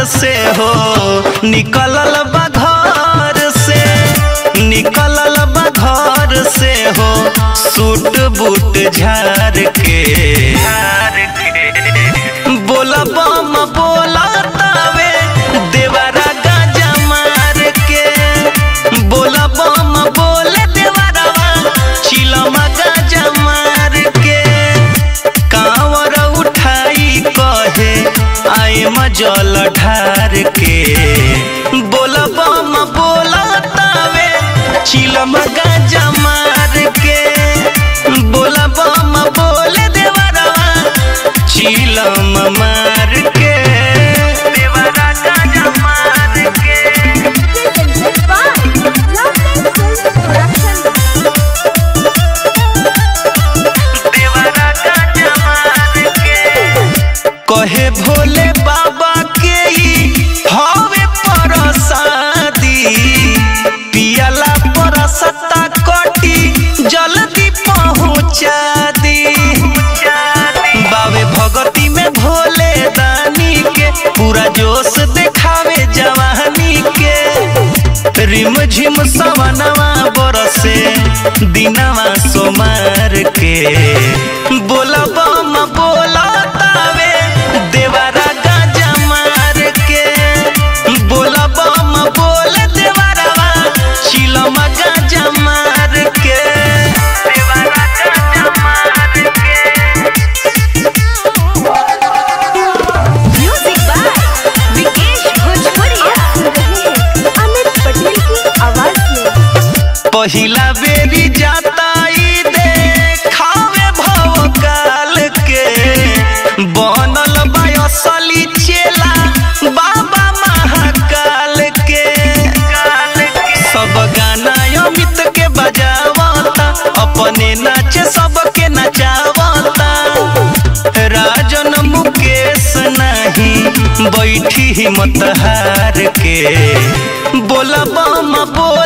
से हो निकलल बा घर से निकलल बा घर से हो सूट बूट झार के बोला बम बोला तावे देवरा गाजा मार के बोला बम बोले देवरवा चिलमा गाजा मार के कांवर उठाई कहे आए मजल ढार के बोला बम बोला तावे चिलम गाजा मार के बोला बम बोले देवरवा चिलम मार के देवरा गाजा मार के Presented by Lovely Film Production. देवरा गाजा मार के कहे भोले बाबा के ई हवे परसादी पियला परसता कटी जल्दी पहुँचा दी बावे भगती में भोले दानी के पूरा जोश देखावे जवानी के रिम झिम सवनवा बरसे दिनवा सोमार के बोला बम बोला तावे देवरा गाजा मार के बोला बम बोले देवरवा चिलमा गाजा मार के देवरा गाजा मार के Music by Vikesh Bhojpuria. Amit Patel की आवाज में पहिला बेरी जाता ई देखावे भव काल के बनल बा असली चेला बाबा महाकाल के सब गाना अमित के बजावता अपने नाचे सबके नचावता राजन मुकेश नहीं बैठी हिम्मत हार के बोला बम बोल